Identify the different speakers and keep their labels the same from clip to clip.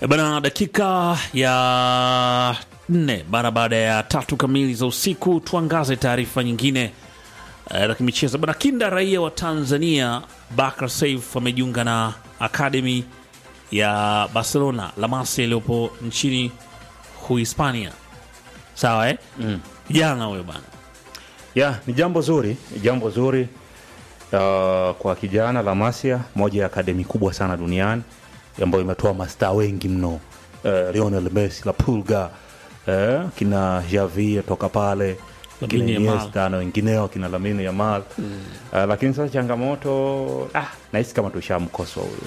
Speaker 1: E bana, dakika ya nne mara baada ya tatu kamili za usiku, tuangaze taarifa nyingine eh, za kimichezo bana. Kinda raia wa Tanzania Bakar Saif amejiunga na akademi ya Barcelona La Masia iliyopo nchini Uhispania. Sawa eh?
Speaker 2: Mm.
Speaker 1: Jana huyo bana
Speaker 2: ya ni jambo zuri ni jambo zuri uh, kwa kijana La Masia, moja ya akademi kubwa sana duniani ambayo imetoa mastaa wengi mno uh, Lionel Messi, La Pulga uh, kina Javi toka pale kina
Speaker 1: Lamine Yamal.
Speaker 2: Iniesta na wengineo kina Lamine Yamal mm. uh, lakini sasa changamoto ah, nahisi kama tushamkoswa huyu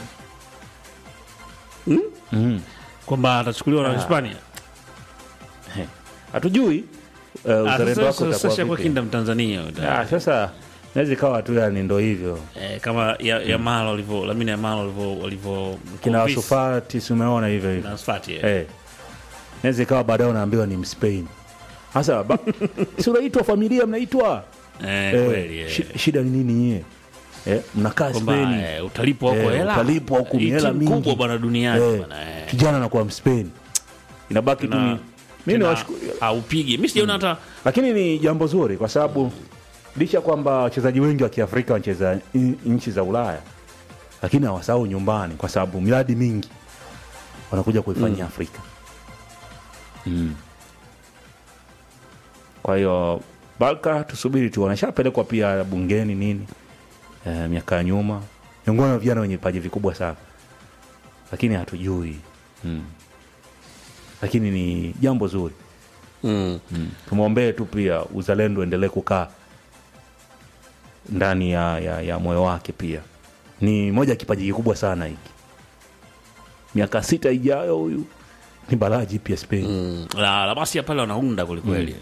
Speaker 2: mm.
Speaker 1: kwamba atachukuliwa na
Speaker 2: Ah.
Speaker 1: Hispania.
Speaker 2: He. hatujui uh,
Speaker 1: Ah,
Speaker 2: uzalendo
Speaker 1: sasa-
Speaker 2: wako
Speaker 1: sasa
Speaker 2: utakuwa
Speaker 1: shakuwa
Speaker 2: vipi.
Speaker 1: kinda Mtanzania huyo.
Speaker 2: Ah, sasa naweza ikawa tu yani ndo hivyo
Speaker 1: eh, kama ya, Yamal walivyo Lamine Yamal walivyo walivyo
Speaker 2: kina
Speaker 1: convince
Speaker 2: Sufati si umeona hivyo hivyo
Speaker 1: na Sfati eh.
Speaker 2: Eh. naweza ikawa baadaye unaambiwa ni Mspain hasa ba- si unaitwa familia mnaitwa
Speaker 1: Eh,
Speaker 2: Eh,
Speaker 1: kweli eh.
Speaker 2: shi- shida ni nini nyie eh, mnakaa
Speaker 1: kwamba
Speaker 2: Spain
Speaker 1: eh, utalipwa huko
Speaker 2: Eh,
Speaker 1: hela
Speaker 2: utalipwa huku
Speaker 1: Hii
Speaker 2: hela
Speaker 1: timu
Speaker 2: mingi.
Speaker 1: kubwa bwana duniani
Speaker 2: Eh,
Speaker 1: bwana eh.
Speaker 2: kijana nakuwa Mspain inabaki tu
Speaker 1: Na-
Speaker 2: ni mimi
Speaker 1: tena
Speaker 2: niwashukuru
Speaker 1: haupigi mi sijaona hata
Speaker 2: lakini ni jambo zuri kwa sababu licha kwamba wachezaji wengi wa Kiafrika wanacheza in- nchi za Ulaya, lakini hawasahau nyumbani, kwa sababu miradi mingi wanakuja kuifanyia Afrika mm. Kwa hiyo Barca tusubiri tu, wanashapelekwa pia bungeni nini e, miaka ya nyuma, miongoni mwa vijana wenye vipaji vikubwa sana, lakini hatujui mm. Lakini ni jambo zuri
Speaker 1: mm.
Speaker 2: tumwombee tu pia uzalendo endelee kukaa ndani ya, ya, ya moyo wake pia ni moja ya kipaji kikubwa sana hiki miaka sita ijayo huyu ni balaa jipya Spain
Speaker 1: Mm. la, la basi ya pale wanaunda kwelikweli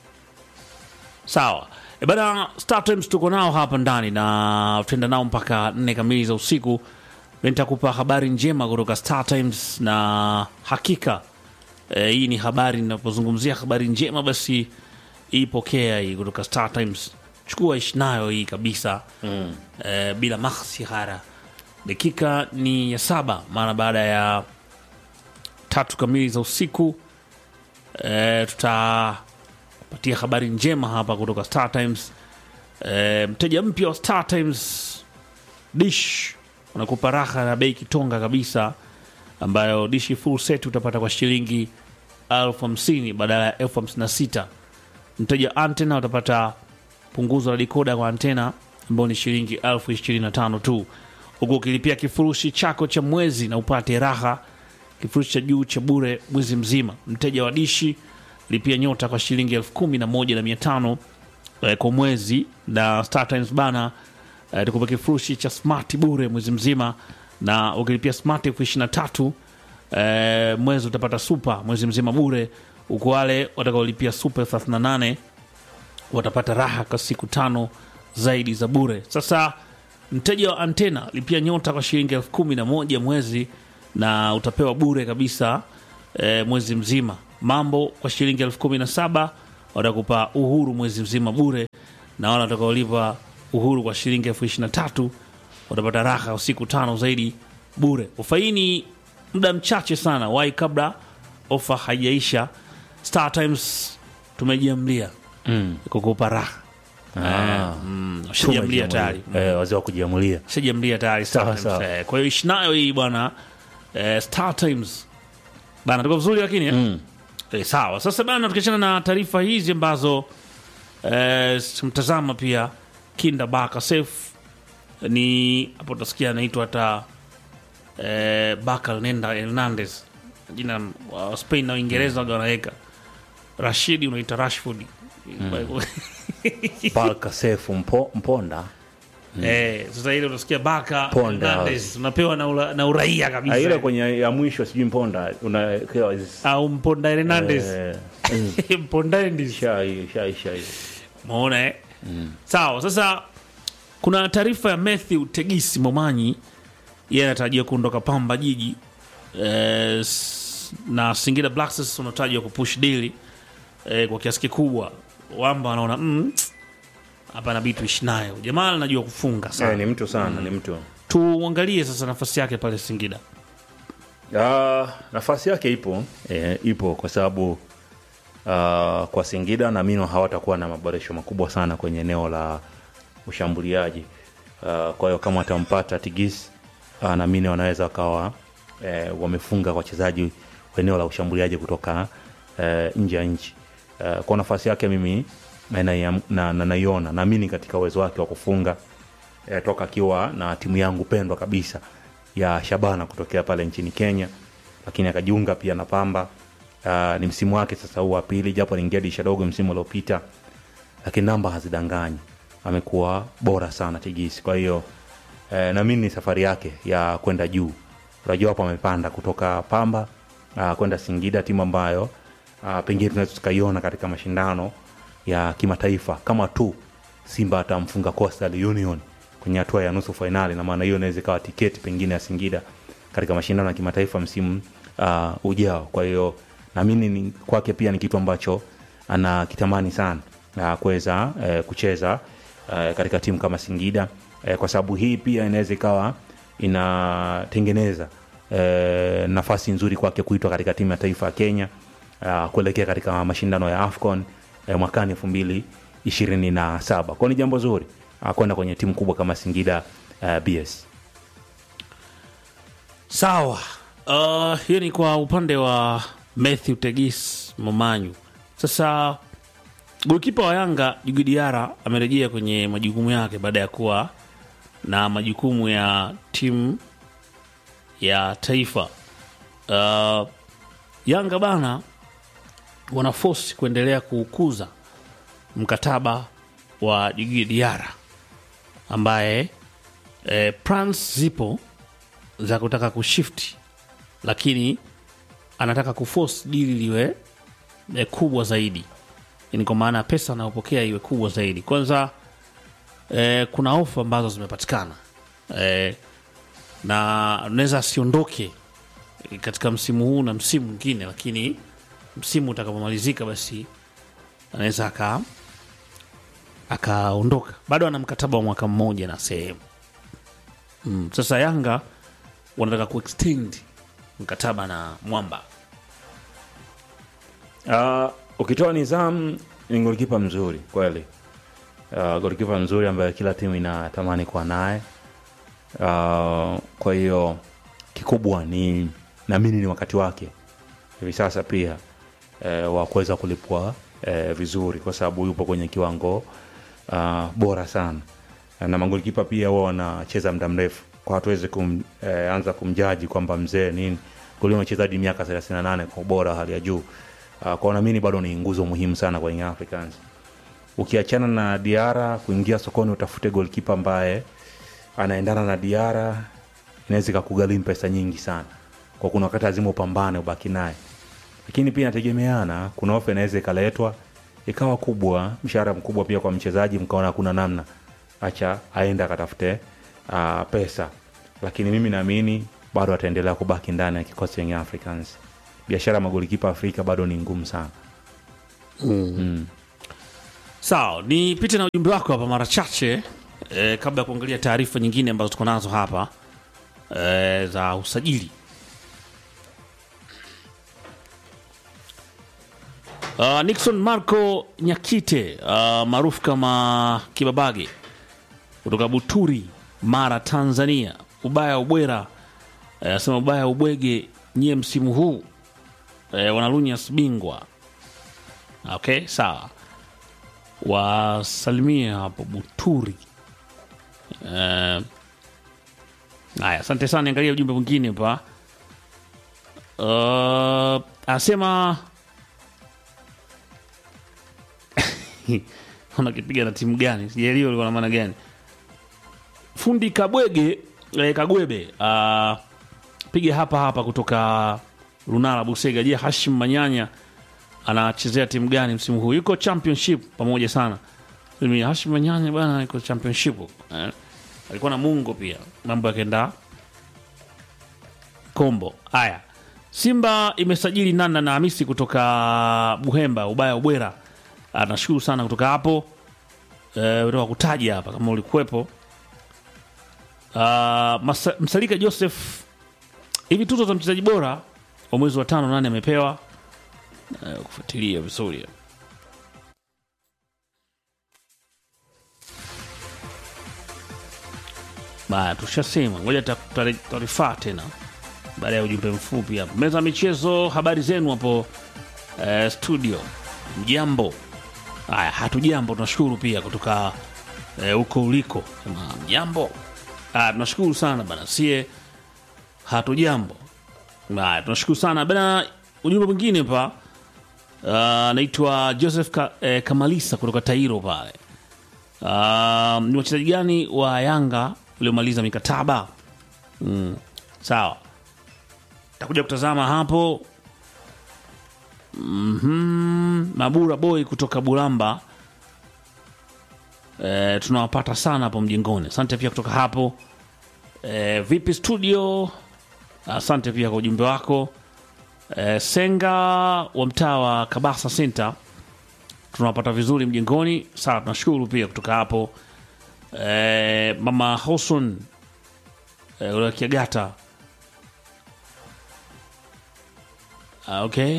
Speaker 1: sawa e bana Star Times tuko nao hapa ndani na tutaenda nao mpaka nne kamili za usiku nitakupa habari njema kutoka Star Times na hakika e, hii ni habari ninapozungumzia habari njema basi ipokea hii kutoka Star Times chukua ishi nayo hii kabisa mm. e, bila makhsihara dakika ni ya saba mara baada ya tatu kamili za usiku e, tutapatia habari njema hapa kutoka Star Times. E, mteja mpya wa Star Times dish unakupa raha na bei kitonga kabisa, ambayo dishi full set utapata kwa shilingi elfu hamsini badala ya elfu hamsini na sita. Mteja antena utapata punguzo la dikoda kwa antena ambayo ni shilingi elfu ishirini na tano tu, huku ukilipia kifurushi chako cha mwezi na upate raha kifurushi cha juu cha bure mwezi mzima. Mteja wa dishi lipia nyota kwa shilingi elfu kumi na moja na mia tano eh, kwa mwezi, na Star Times bana eh, tukupa kifurushi cha smart bure mwezi mzima, na ukilipia smart elfu ishirini na tatu eh, mwezi utapata super mwezi mzima bure, huku wale watakaolipia super elfu thelathini na nane watapata raha kwa siku tano zaidi za bure. Sasa mteja wa antena lipia nyota kwa shilingi elfu kumi na moja mwezi na utapewa bure kabisa e, mwezi mzima. Mambo kwa shilingi elfu kumi na saba watakupa uhuru mwezi mzima bure, na wale watakaolipa uhuru kwa shilingi elfu ishirini na tatu watapata raha kwa siku tano zaidi bure. Ufaini muda mchache sana, wai kabla ofa haijaisha. Star Times tumejiamlia
Speaker 2: mm.
Speaker 1: kukupa raha
Speaker 2: ah.
Speaker 1: mm, shajiamlia tayari
Speaker 2: eh, wazee wa kujiamulia
Speaker 1: shajiamlia tayari Star
Speaker 2: Sawa,
Speaker 1: Times,
Speaker 2: sawa.
Speaker 1: eh. kwa hiyo ishi nayo hii bwana eh, Star Times bana, tuko vizuri lakini eh?
Speaker 2: mm.
Speaker 1: Eh, sawa. Sasa bana, tukiachana na taarifa hizi ambazo eh, mtazama pia Kinda Baka Safe ni hapo utasikia anaitwa hata eh, Baka Nenda Hernandez, jina wa Spain na Uingereza waga wanaweka Rashidi unaita Rashford
Speaker 2: Barca sefu mpo, mponda
Speaker 1: Eh, sasa ile utasikia Baka
Speaker 2: Ponda.
Speaker 1: Hernandez unapewa na, ura, na uraia
Speaker 2: Ah, ile
Speaker 1: kabisa
Speaker 2: kwenye ya mwisho sijui mponda unawekewa
Speaker 1: au Mponda Hernandez
Speaker 2: eh, mm.
Speaker 1: Mponda Hernandez
Speaker 2: shai shai shai
Speaker 1: Umeona eh? Sawa. Sasa kuna taarifa ya Matthew Tegisi Momanyi, yeye anatarajia kuondoka Pamba Jiji eh, s- na Singida Black Stars wanatajwa kupush dili eh, kwa kiasi kikubwa. Wamba wanaona mm, hapa inabidi tuishi nayo. Jamaa anajua kufunga sana.
Speaker 2: eh, ni mtu sana ni mtu
Speaker 1: Tuangalie sasa nafasi yake pale Singida.
Speaker 2: Uh, nafasi yake ipo e, ipo kwa sababu uh, kwa Singida naamini hawatakuwa na maboresho makubwa sana kwenye eneo la ushambuliaji uh, kwa hiyo kama watampata Tigis uh, naamini wanaweza wakawa e, wamefunga wachezaji wa eneo la ushambuliaji kutoka e, nje ya nchi uh, kwa nafasi yake mimi naiona na, na, naiona naamini katika uwezo wake wa kufunga e, toka akiwa na timu yangu pendwa kabisa ya Shabana kutokea pale nchini Kenya, lakini akajiunga pia na Pamba. Uh, ni msimu wake sasa huu wa pili, japo aliingia dirisha dogo msimu uliopita, lakini namba hazidanganyi, amekuwa bora sana Tigisi. Kwa hiyo eh, naamini ni safari yake ya kwenda juu. Unajua hapo amepanda kutoka Pamba uh, kwenda Singida, timu ambayo uh, pengine tunaweza tukaiona katika mashindano ya kimataifa kama tu Simba atamfunga Coastal Union kwenye hatua ya nusu fainali, na maana hiyo inaweza ikawa tiketi pengine ya Singida katika mashindano ya kimataifa msimu uh, ujao. Kwa hiyo naamini ni kwake pia ni kitu ambacho anakitamani sana uh, kuweza uh, kucheza uh, katika timu kama Singida uh, kwa sababu hii pia inaweza ikawa inatengeneza uh, nafasi nzuri kwake kuitwa katika timu ya taifa ya Kenya uh, kuelekea katika mashindano ya AFCON uh, mwakani elfu mbili ishirini na saba kwao ni jambo zuri uh, kwenda kwenye timu kubwa kama Singida uh, BS.
Speaker 1: Sawa. Uh, hiyo ni kwa upande wa Matthew Tegis Momanyu. Sasa golikipa wa Yanga Djigui Diarra amerejea kwenye majukumu yake baada ya kuwa na majukumu ya timu ya taifa. Uh, Yanga bana wana force kuendelea kuukuza mkataba wa Djigui Diarra ambaye eh, plans zipo za kutaka kushifti lakini anataka kuforce dili liwe eh, kubwa zaidi yani kwa maana pesa anayopokea iwe kubwa zaidi kwanza eh, kuna ofa ambazo zimepatikana eh, na unaweza asiondoke eh, katika msimu huu na msimu mwingine lakini msimu utakapomalizika basi anaweza aka akaondoka bado ana mkataba wa mwaka mmoja na sehemu mm, sasa yanga wanataka kuextend mkataba na mwamba
Speaker 2: Uh, ukitoa Nizam ni golikipa mzuri kweli, uh, golikipa mzuri ambaye kila timu inatamani kuwa naye. Uh, kwa hiyo kikubwa ni naamini ni wakati wake hivi sasa pia eh, wa kuweza kulipwa eh, vizuri, kwa sababu yupo kwenye kiwango uh, bora sana, na magolikipa pia huwa wanacheza muda mrefu, kwa hatuwezi kum, eh, anza kumjaji kwamba mzee nini, goli amecheza hadi miaka 38 kwa ubora wa hali ya juu. Uh, kwa naamini bado ni nguzo muhimu sana kwa Young Africans. Ukiachana na Diara kuingia sokoni utafute goalkeeper ambaye anaendana na Diara, inaweza ikakugharimu pesa nyingi sana, kwa kuna wakati lazima upambane ubaki naye, lakini pia inategemeana. Kuna ofa inaweza ikaletwa ikawa kubwa, mshahara mkubwa pia kwa mchezaji, mkaona hakuna namna, acha aende akatafute uh, pesa, lakini mimi naamini bado ataendelea kubaki ndani ya kikosi cha Young Africans. Biashara ya magolikipa Afrika bado ni ngumu sana.
Speaker 1: sawa nipite na ujumbe wako hapa mara chache eh, kabla ya kuangalia taarifa nyingine ambazo tuko nazo hapa eh, za usajili uh, nixon marco nyakite uh, maarufu kama kibabage kutoka buturi mara tanzania ubaya ubwera anasema ubaya ubwege nyie msimu huu eh, wanalunyas bingwa okay sawa wasalimie hapo buturi Eh, haya asante sana niangalia ujumbe mwingine pa uh, anasema unakipiga na timu gani sijaelewa ulikuwa na maana gani fundi kabwege eh, kagwebe uh, piga hapa hapa kutoka lunala busega je hashim manyanya anachezea timu gani msimu huu yuko championship pamoja sana mimi hashim manyanya bwana yuko championship eh. alikuwa na mungo pia mambo yakaenda kombo haya simba imesajili nana na hamisi kutoka buhemba ubaya ubwera Ah, nashukuru sana kutoka hapo eh, utaka kutaja hapa kama ulikuwepo uh, Masa, msalika joseph hivi tuzo za mchezaji bora wa mwezi wa tano nane amepewa Eh, kufuatilia vizuri baya tushasema ngoja ta- tari- tarifaa tena baada ya ujumbe mfupi hapo meza ya michezo habari zenu hapo eh, studio mjambo haya hatujambo tunashukuru pia kutoka eh, huko uliko sema mjambo Ah, tunashukuru sana bana sie hatujambo haya tunashukuru sana bana ujumbe mwingine pa Ah, anaitwa joseph Ka, eh, kamalisa kutoka tairo pale Ah, ni wachezaji gani wa yanga uliomaliza mikataba mm, sawa takuja kutazama hapo mm mabura boy kutoka bulamba e, tunawapata sana hapo mjengoni asante pia kutoka hapo e, vipi studio asante pia kwa ujumbe wako e, senga wa mtaa wa kabasa center tunawapata vizuri mjengoni sawa tunashukuru pia kutoka hapo e, mama hoson e, ule wa kiagata Ah, okay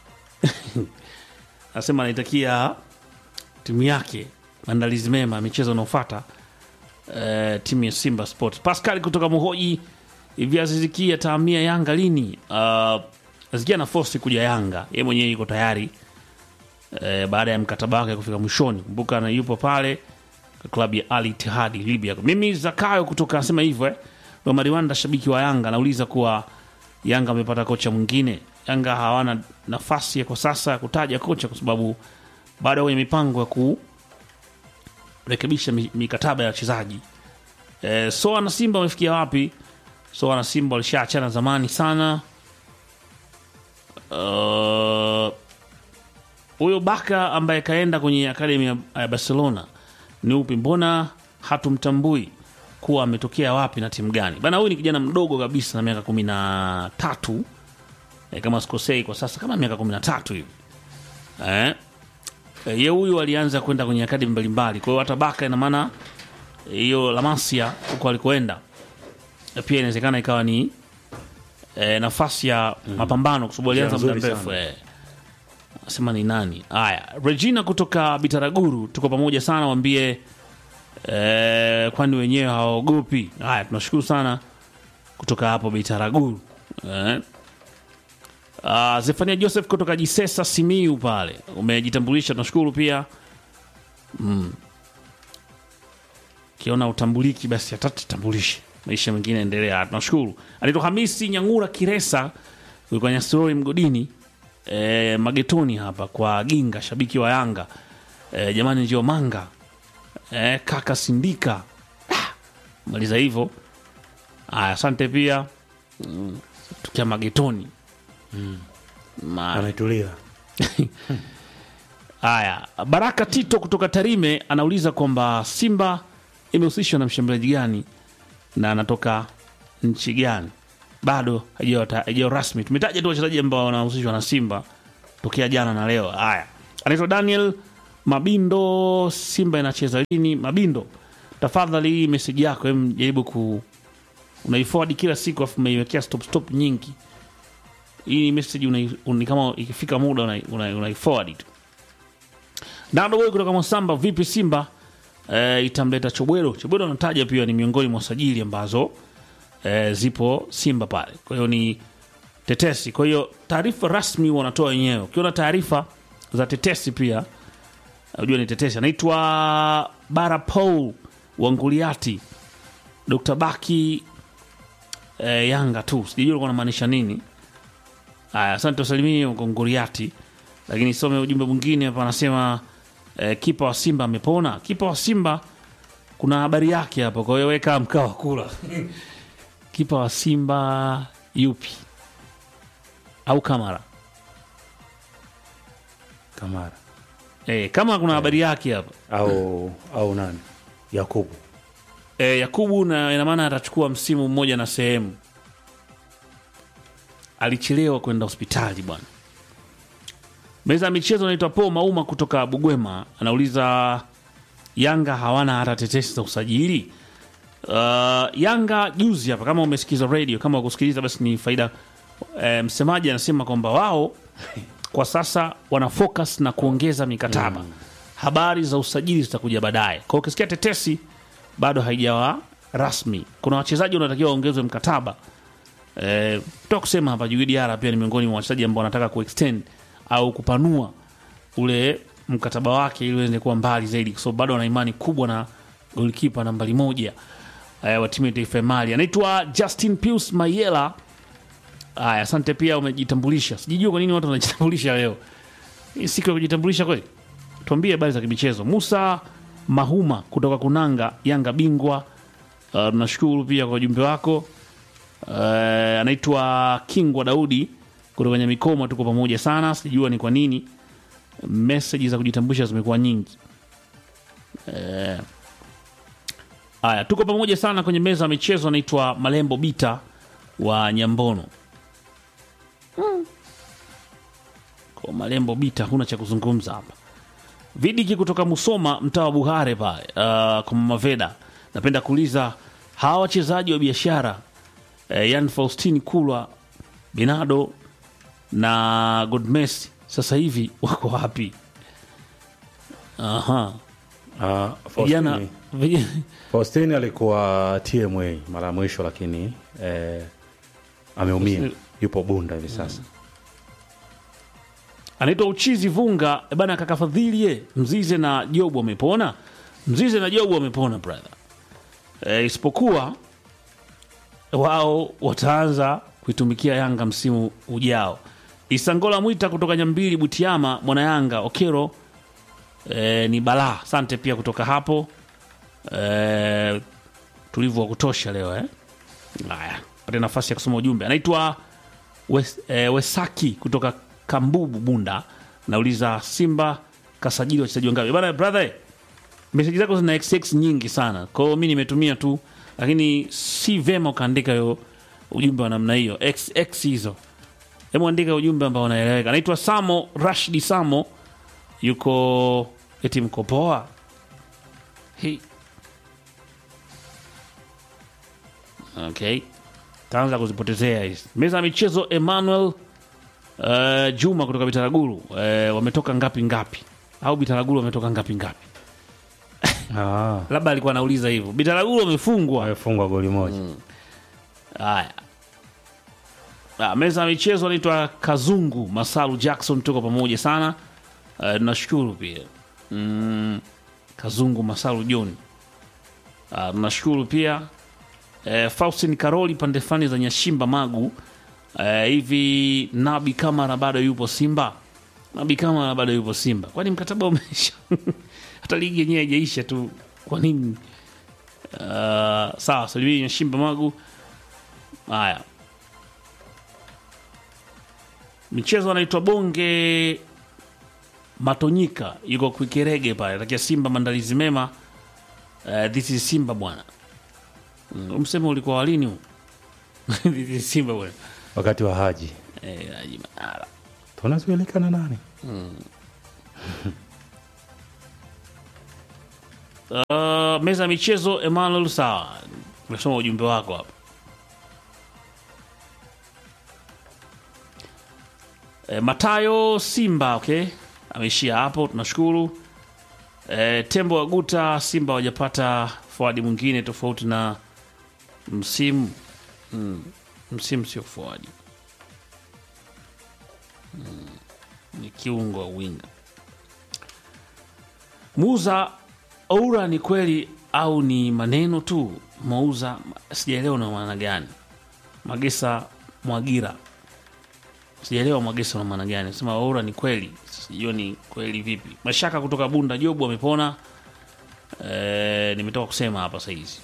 Speaker 1: anasema anaitakia timu yake maandalizi mema ya michezo unaofata eh, timu ya simba sport pascal kutoka muhoji hivi aziziki ataamia yanga lini uh, azikia na fosi kuja yanga ye mwenyewe yuko tayari eh, baada ya mkataba wake kufika mwishoni kumbuka na yupo pale klabu ya al itihadi libya mimi zakayo kutoka asema hivyo eh. romariwanda shabiki wa yanga anauliza kuwa yanga amepata kocha mwingine yanga hawana nafasi ya kwa sasa ya kutaja kocha kwa sababu bado kwenye mipango ya kurekebisha mi- mikataba ya wachezaji e, soa na simba wamefikia wapi soa na simba walishaachana zamani sana Uh, huyo baka ambaye kaenda kwenye akademi ya ya barcelona ni upi mbona hatumtambui kuwa ametokea wapi na timu gani bana huyu ni kijana mdogo kabisa na miaka kumi na tatu e, kama sikosei kwa sasa kama miaka kumi na tatu hivi eh? E, ye huyu alianza kwenda kwenye akademi mbalimbali kwa hiyo hata baka ina maana eh, hiyo lamasia huko alikoenda eh, pia inawezekana ikawa ni e, nafasi ya mapambano kwa sababu alianza muda
Speaker 2: nzuri
Speaker 1: mrefu
Speaker 2: sana.
Speaker 1: eh. sema ni nani haya regina kutoka bitaraguru tuko pamoja sana wambie eh, kwani wenyewe hawaogopi haya tunashukuru sana kutoka hapo bitaraguru eh. Uh, zefania joseph kutoka jisesa simiu pale umejitambulisha tunashukuru pia kiona utambuliki basi hatatutambulishe maisha mengine endelea tunashukuru anaitwa hamisi nyangura kiresa ulikuwa nyasirori mgodini e, magetoni hapa kwa ginga shabiki wa yanga e, jamani njio manga e, kaka sindika ah, maliza hivyo aya asante pia mm, tukia magetoni Ma-
Speaker 2: ametulia
Speaker 1: Haya, Baraka Tito kutoka Tarime anauliza kwamba Simba imehusishwa na mshambuliaji gani na anatoka nchi gani? Bado haijawa ta- haijawa rasmi. Tumetaja tu wachezaji ambao wanahusishwa na Simba tokea jana na leo. Haya, anaitwa Daniel Mabindo. Simba inacheza lini? Mabindo, tafadhali hii meseji yako em, jaribu ku unaiforward kila siku, afu umeiwekea stop stop nyingi. Hii message unai, unai, kama ikifika muda unai, unai, unaiforward tu. Nado Boy kutoka Mosamba, vipi Simba e, itamleta Chobwero? Chobwero anataja pia ni miongoni mwa sajili ambazo e, zipo Simba pale, kwa hiyo ni tetesi. Kwa hiyo taarifa rasmi wanatoa wenyewe. Ukiona taarifa za tetesi pia unajua ni tetesi. Anaitwa Bara Paul Wanguliati, Dr. Baki e, Yanga tu, sijui alikuwa anamaanisha nini. Haya, asante usalimie Nguriati, lakini some ujumbe mwingine hapa, anasema eh, kipa wa Simba amepona. Kipa wa Simba kuna habari yake hapo, kwa hiyo weka mkaa wa kula. kipa wa Simba yupi au Kamara?
Speaker 2: kamara
Speaker 1: Eh, kama kuna habari yake hapa
Speaker 2: au au nani yakubu
Speaker 1: eh, Yakubu, na ina maana atachukua msimu mmoja na sehemu. Alichelewa kwenda hospitali bwana. Meza ya michezo anaitwa Po Mauma kutoka Bugwema anauliza Yanga hawana hata tetesi za usajili. Uh, Yanga juzi hapa, kama umesikiza radio, kama ukusikiliza basi ni faida. E, msemaji anasema kwamba wao kwa sasa wana focus na kuongeza mikataba. Habari za usajili zitakuja baadaye. Kwa hiyo ukisikia tetesi bado haijawa rasmi. Kuna wachezaji wanatakiwa waongezwe mkataba. Eh, toka kusema hapa Djigui Diarra pia ni miongoni mwa wachezaji ambao wanataka kuextend au kupanua ule mkataba wake ili uende kuwa mbali zaidi, kwa sababu bado wana imani kubwa na golikipa nambari moja eh, wa timu ya taifa ya Mali anaitwa Justin Pius Mayela. Aya, asante pia, umejitambulisha. Sijijua kwa nini watu wanajitambulisha leo. Hii siku ya kujitambulisha kweli. Tuambie habari za kimichezo. Musa Mahuma kutoka Kunanga, Yanga bingwa. Uh, tunashukuru pia kwa ujumbe wako. Uh, anaitwa Kingwa Daudi kutoka Nyamikoma, tuko pamoja sana. Sijua ni kwa nini meseji za kujitambulisha zimekuwa nyingi. Eh, Haya, tuko pamoja sana kwenye meza ya michezo. Anaitwa Malembo Bita wa Nyambono. Kwa Malembo Bita, huna cha kuzungumza hapa. Vidiki kutoka Musoma, mtaa wa Buhare pale, uh, kwa Mama Veda. Napenda kuuliza hawa wachezaji wa biashara eh, Yan Faustin Kulwa, Binado na Godmes sasa hivi wako wapi? Aha.
Speaker 2: Ah,
Speaker 1: Vijana
Speaker 2: Faustini-
Speaker 1: vijana-
Speaker 2: Faustini alikuwa TMA mara ya mwisho, lakini eh, ameumia,
Speaker 1: Faustini-
Speaker 2: yupo Bunda hivi sasa.
Speaker 1: anaitwa Uchizi Vunga Eh, bana, kaka Fadhili ye Mzize na Jobu wamepona. Mzize na Jobu wamepona brother, e, isipokuwa wao wataanza kuitumikia Yanga msimu ujao. Isangola Mwita kutoka Nyambili Butiama, mwana Yanga Okero e, ni balaa. Asante pia kutoka hapo e, tulivu wa kutosha leo eh. Haya, pate nafasi ya kusoma ujumbe. Anaitwa Wes, eh, Wesaki kutoka Kambubu Bunda, nauliza Simba kasajili wachezaji wangapi bana? Brother, meseji zako zina xx nyingi sana, kwa hiyo mi nimetumia tu, lakini si vema ukaandika hiyo ujumbe wa namna hiyo xx hizo. Hebu andika ujumbe ambao unaeleweka. Anaitwa Samo Rashidi Samo, yuko eti mkopoa Hey. Okay, taanza kuzipotezea hizi meza ya michezo. Emmanuel uh, Juma kutoka Bitaraguru uh, wametoka ngapi ngapi, au Bitaraguru wametoka ngapi ngapi?
Speaker 2: Ah,
Speaker 1: Labda alikuwa anauliza hivyo. Bitaraguru wamefungwa.
Speaker 2: amefungwa goli moja.
Speaker 1: Haya, Ah, meza ya michezo anaitwa Kazungu Masalu Jackson, tuko pamoja sana. Uh, tunashukuru pia mm, Kazungu Masalu John, uh, tunashukuru pia uh, Faustin Karoli pande fani za Nyashimba Magu. Uh, hivi Nabi Kamara bado yupo Simba? Nabi Kamara bado yupo Simba, kwani mkataba umeisha? hata ligi yenyewe haijaisha tu, kwa nini? Uh, sawa, salimi Nyashimba Magu. Haya, michezo anaitwa Bonge Matonyika, yuko Kwikerege pale, takia Simba maandalizi mema. Uh, this is Simba bwana. Mm, msemo ulikuwa walini huu? this is Simba bwana.
Speaker 2: Wakati wa Haji
Speaker 1: Eh, Haji Manara.
Speaker 2: tunazuilika na nani?
Speaker 1: Uh, meza ya michezo Emmanuel, sawa, umesoma ujumbe wako hapa. E, Matayo Simba, okay, ameishia hapo, tunashukuru. E, Tembo wa Guta, Simba hawajapata forward mwingine tofauti na msimu mm, msimu sio forward mm, ni kiungo wa winga. Muuza Oura ni kweli au ni maneno tu? Mauza sijaelewa na maana gani. Magesa Mwagira sijaelewa Mwagesa na maana gani. Sema Oura ni kweli, sijua ni kweli vipi. Mashaka kutoka Bunda, Jobu amepona. E, nimetoka kusema hapa sahizi.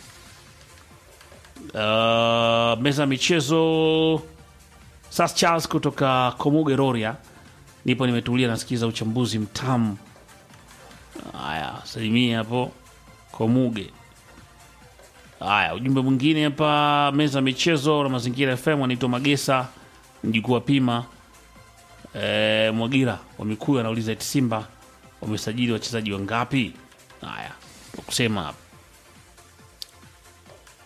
Speaker 1: Uh, meza ya michezo Sas Charles kutoka Komuge Roria, nipo nimetulia, nasikiza uchambuzi mtamu. Haya, salimia hapo Komuge. Haya, ujumbe mwingine hapa, meza ya michezo na mazingira FM, anaitwa Magesa mjukuu wa Pima e, Mwagira wa Mikuyu anauliza eti Simba wamesajili wachezaji wangapi? Haya, kusema hapa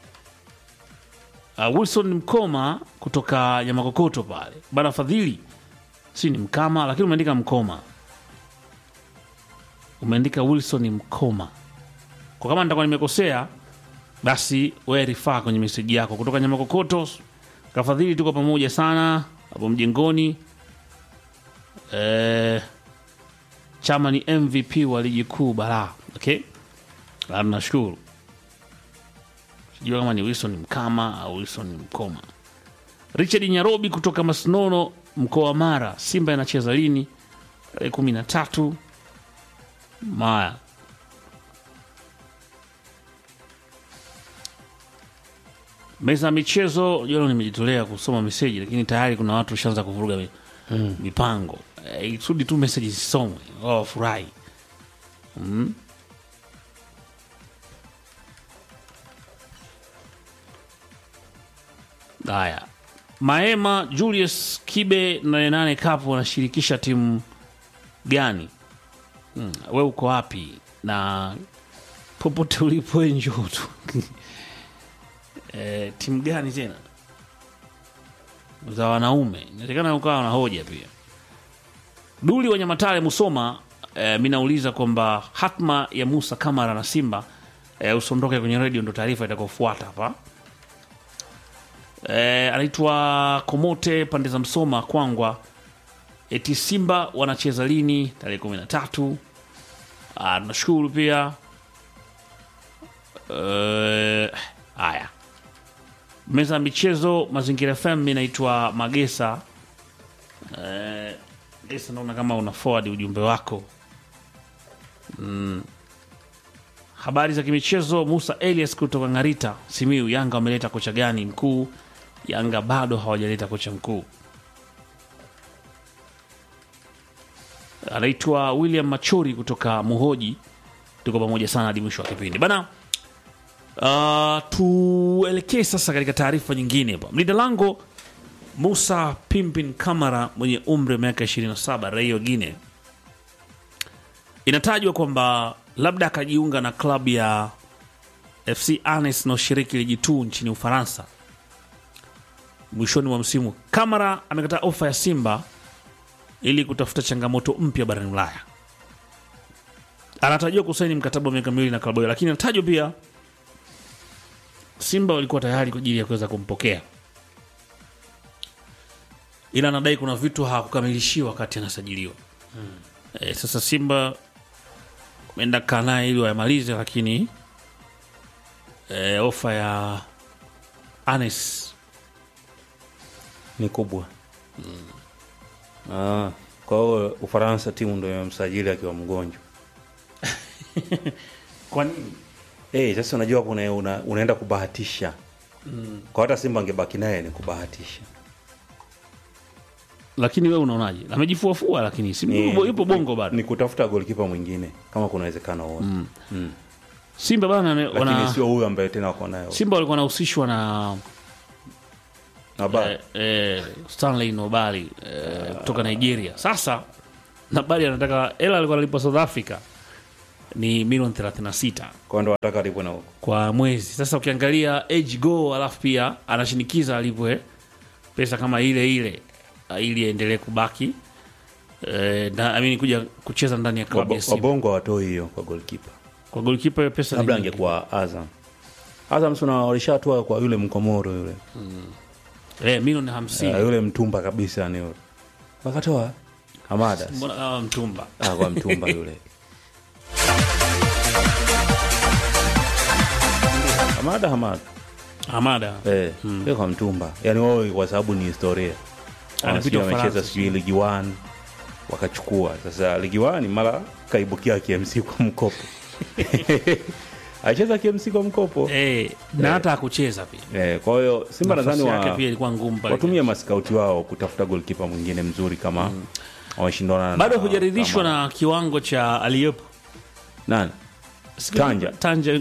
Speaker 1: uh, Wilson Mkoma kutoka Nyamakokoto pale bana Fadhili, si ni Mkama lakini umeandika Mkoma, umeandika Wilson Mkoma. Kwa kama nitakuwa nimekosea, basi wewe rifaa kwenye meseji yako kutoka Nyamakokoto. Kafadhili, tuko pamoja sana hapo mjengoni. Eh, chama ni MVP wa ligi kuu bara. Okay, Ah, nashukuru. Sijua kama ni Wilson Mkama au Wilson Mkoma. Richard Nyarobi kutoka Masnono, mkoa wa Mara. Simba inacheza lini? Tarehe kumi na tatu Maya. Meza ya michezo jana, nimejitolea kusoma meseji, lakini tayari kuna watu washaanza kuvuruga mi- mipango. Eh, Ikusudi tu meseji zisomwe, wao wafurahi. Haya, Maema Julius Kibe 88 Cup wanashirikisha timu gani? Hmm, we uko wapi? Na popote ulipo we njoo tu. e, timu gani tena za wanaume? Inawezekana ukawa na hoja pia. Duli wa Nyamatare Musoma, e, mi nauliza kwamba hatma ya Musa Kamara na Simba e, usondoke kwenye redio, ndo taarifa itakaofuata hapa. E, anaitwa Komote pande za Msoma Kwangwa. Eti Simba wanacheza lini? Tarehe kumi na tatu. Ah, Tunashukuru pia Eh, haya meza ya michezo Mazingira FM. Mi naitwa Magesa. Eh, Gesa, naona kama una forward ujumbe wako mm. Habari za kimichezo. Musa Elias kutoka Ng'arita, Simiu. Yanga wameleta kocha gani mkuu? Yanga bado hawajaleta kocha mkuu. Anaitwa William Machori kutoka Muhoji. Tuko pamoja sana hadi mwisho wa kipindi bana. Uh, tuelekee sasa katika taarifa nyingine hapa. Mlinda lango Musa Pimpin Kamara mwenye umri wa miaka 27 raia wa Guinea, inatajwa kwamba labda akajiunga na klabu ya FC Anes inayoshiriki ligi 2 nchini Ufaransa mwishoni mwa msimu. Kamara amekataa ofa ya Simba ili kutafuta changamoto mpya barani Ulaya. Anatarajiwa kusaini mkataba wa miaka miwili na klabu hiyo, lakini anatajwa pia Simba walikuwa tayari kwa ajili ya kuweza kumpokea, ila anadai kuna vitu hawakukamilishiwa wakati anasajiliwa. E, sasa Simba wameenda kaa naye ili wayamalize, lakini e, ofa ya Anes
Speaker 2: ni kubwa ah, kwa hiyo Ufaransa timu ndo imemsajili akiwa mgonjwa.
Speaker 1: kwa nini?
Speaker 2: Eh, sasa unajua kuna una, unaenda kubahatisha kwa hata Simba angebaki naye ni kubahatisha.
Speaker 1: Lakini wewe unaonaje? Amejifuafua, lakini si
Speaker 2: Ni-
Speaker 1: yupo, yupo bongo bado.
Speaker 2: Ni kutafuta golikipa mwingine kama kuna uwezekano wote
Speaker 1: Simba bana ame-
Speaker 2: lakini
Speaker 1: wana,
Speaker 2: sio huyu ambaye tena wako nayo
Speaker 1: Simba walikuwa wanahusishwa na
Speaker 2: Naba-
Speaker 1: eh, eh, Stanley Nobali eh, kutoka Nigeria. Sasa Nobali anataka hela alikuwa analipwa South Africa ni milioni 36
Speaker 2: kwa ndo wataka alipwe na huko
Speaker 1: kwa mwezi. Sasa ukiangalia age go, alafu pia anashinikiza alipwe pesa kama ile ile uh, ili aendelee kubaki eh, na, I mean, kuja kucheza ndani ya klabu ya
Speaker 2: Wabo-
Speaker 1: Simba.
Speaker 2: wabongo hawatoi hiyo kwa golikipa,
Speaker 1: Kwa golikipa hiyo pesa ni
Speaker 2: labda
Speaker 1: nyingi.
Speaker 2: angekuwa Azam. Azam suna walishatoa kwa yule mkomoro yule
Speaker 1: eh, milioni 50
Speaker 2: uh, yule mtumba kabisa ni yule wakatoa Hamada
Speaker 1: mbona kama mtumba
Speaker 2: ah, kwa mtumba yule Hamada Hamada
Speaker 1: Hamada
Speaker 2: eh, yule kwa mtumba yani wao kwa sababu ni historia
Speaker 1: Anapita
Speaker 2: Wanasikia
Speaker 1: Ufaransa,
Speaker 2: wamecheza sijui ligi 1 wakachukua sasa ligi 1 mara kaibukia KMC kwa mkopo alicheza KMC kwa mkopo
Speaker 1: eh, na hata hakucheza pia
Speaker 2: eh, kwa hiyo Simba nadhani
Speaker 1: Nafasi yake
Speaker 2: wa,
Speaker 1: pia ilikuwa ngumu pale.
Speaker 2: watumie maskauti wao kutafuta golkipa mwingine mzuri kama wameshindana na-
Speaker 1: bado hujaridhishwa
Speaker 2: kama-
Speaker 1: na kiwango cha aliyepo
Speaker 2: nani Tanja.
Speaker 1: Tanja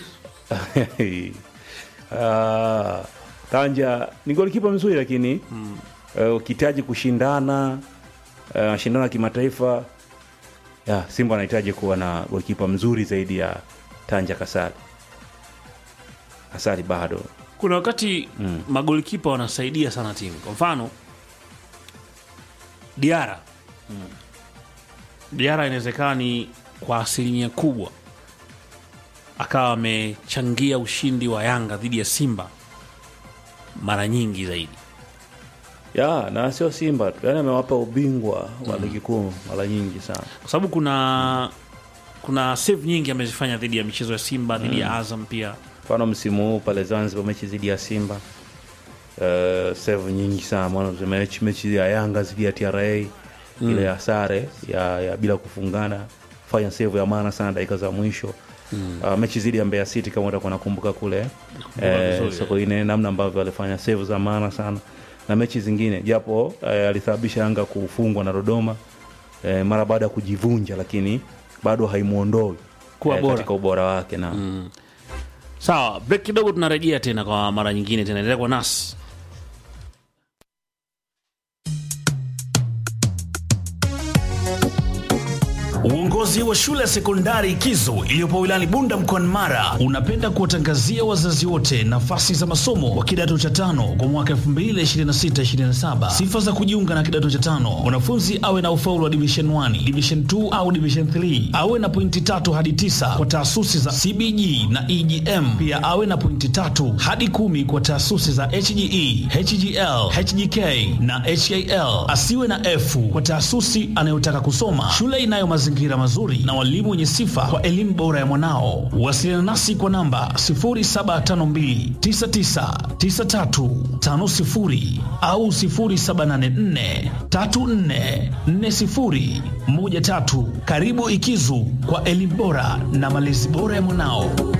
Speaker 2: Ah, Tanja ni golikipa mzuri lakini eh, ukihitaji kushindana eh, mashindano ya kimataifa ya Simba anahitaji kuwa na golikipa mzuri zaidi ya Tanja Kasari. Kasari bado
Speaker 1: kuna kuna wakati magolikipa wanasaidia sana timu kwa mfano diara diara inawezekana ni kwa asilimia kubwa akawa amechangia ushindi wa yanga dhidi ya simba mara nyingi zaidi
Speaker 2: ya na sio Simba tu, yani amewapa ubingwa wa ligi kuu mara nyingi sana.
Speaker 1: kwa sababu kuna kuna save nyingi amezifanya dhidi ya michezo ya simba dhidi ya azam pia
Speaker 2: Mfano msimu huu pale Zanzibar mechi dhidi ya Simba uh, save nyingi sana mwana mechi mechi ya Yanga dhidi ya TRA ile ya sare ya, ya bila kufungana fanya save ya maana sana dakika za mwisho uh, mechi dhidi ya Mbeya City kama utakuwa nakumbuka kule eh,
Speaker 1: vizuri,
Speaker 2: Sokoine namna ambavyo alifanya save za maana sana na mechi zingine japo eh, alisababisha Yanga kufungwa na Dodoma eh, mara baada ya kujivunja, lakini bado haimuondoi
Speaker 1: Kuwa bora.
Speaker 2: katika ubora wake na
Speaker 1: sawa break kidogo tunarejea tena kwa mara nyingine tena endelea kwa nasi
Speaker 3: Uongozi wa shule ya sekondari Kizo iliyopo wilayani Bunda mkoani Mara unapenda kuwatangazia wazazi wote nafasi za masomo wa kidato cha tano kwa mwaka 2026-2027. Sifa za kujiunga na kidato cha tano: mwanafunzi awe na ufaulu wa division 1, division 2 au division 3, awe na pointi tatu hadi tisa kwa taasisi za CBG na EGM, pia awe na pointi tatu hadi kumi kwa taasisi za HGE, HGL, HGK na HAL. Asiwe na F kwa taasisi anayotaka kusoma. Shule inayo mazingira mazuri na walimu wenye sifa kwa elimu bora ya mwanao. Wasiliana nasi kwa namba 0752999350 au 0784344013. Karibu Ikizu kwa elimu bora na malezi bora ya mwanao.